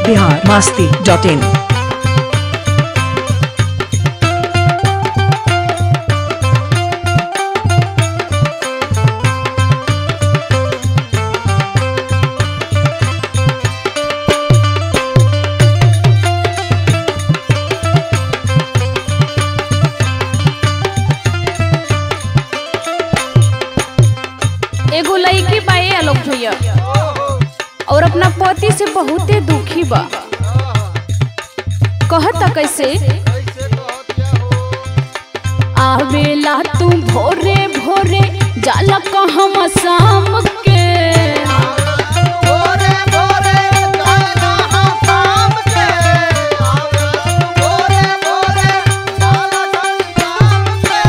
Bihar Masti dot in एगो लड़की बाए आलोक भैया और अपना पति से बहुते दुखी बा कहता कैसे आवेला तू भोरे भोरे जाला कहम शाम के भोरे भोरे जाना हम शाम के भोरे भोरे जाना हम शाम के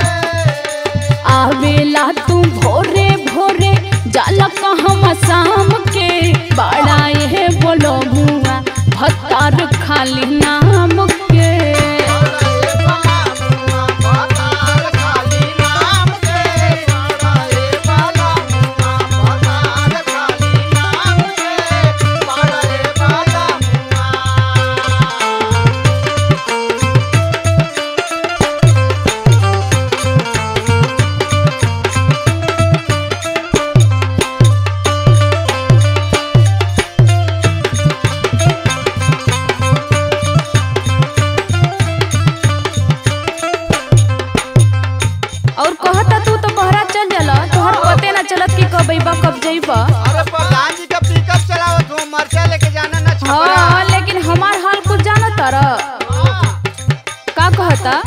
आवेला तू भोरे भोरे जाला कहम शाम के बड़ा ये बोलो मुआ भत्तार खाली नाम के और कहता तू तो बहरा चल जाला तोहर पते ना चलत कि कब अइबा कब जइबा हाँ लेकिन हमार हाल कुछ जाना तारा का कहता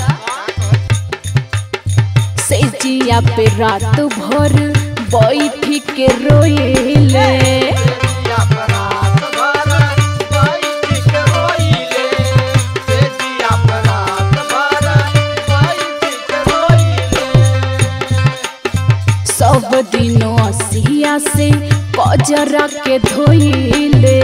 से जिया पे रात भर बैठी के रोइले सब दिनों असिया से कजरा के धोइले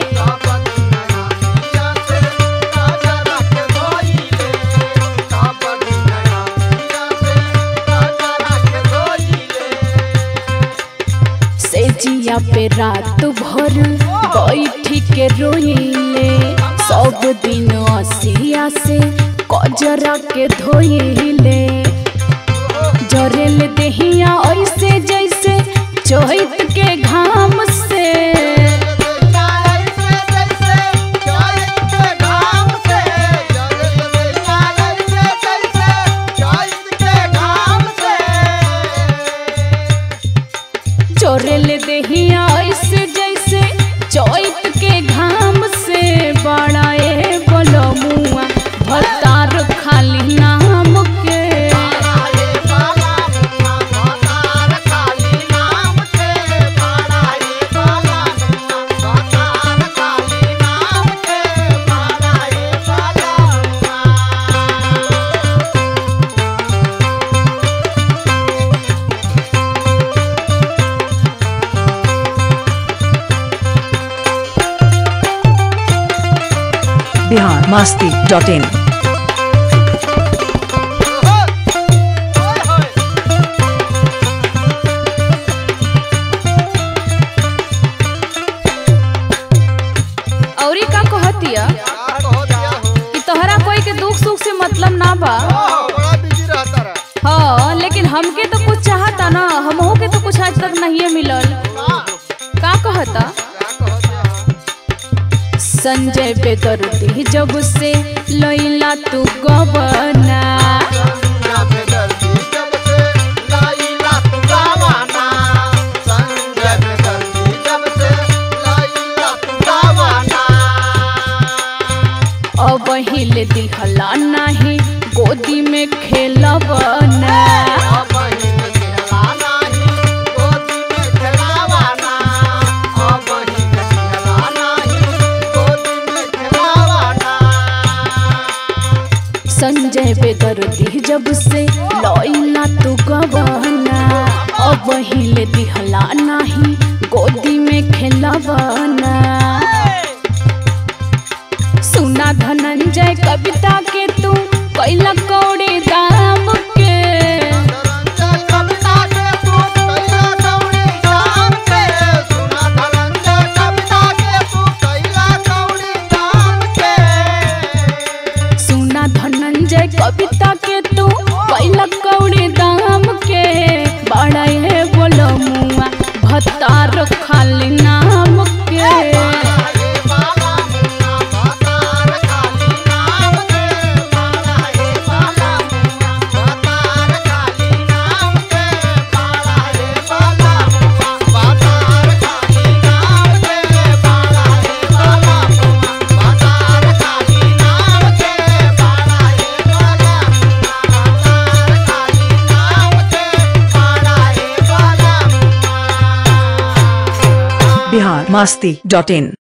से जिया पे रात भर बैठी के रोइले सब दिन असिया से कजरा के धोइले जरेल देहिया ऐसे जैसे चोहित के घाम से चोरेल देहिया ऐसे जैसे चोइत के घाम से बड़ा ए बोलो मुआ भतार खाली नाम के बिहार मास्ती डॉट इन औरी का कहतिया कि तोहरा कोई के दुख सुख से मतलब ना बा हाँ लेकिन हमके तो कुछ चाहता ना हमहू के तो कुछ आज तक नहीं मिलल का कहता संजय बेदर्दी जब से लैला तू गबना अब हिले दिहला नाही गोदी में खेलबना संजय बेदर्दी जब से लैला तू गबना अब हिले दिहला नाही गोदी में खेलबना सुना धनंजय कविता के तू कैला कौड़े दाम के कविता के तू कैला masti.in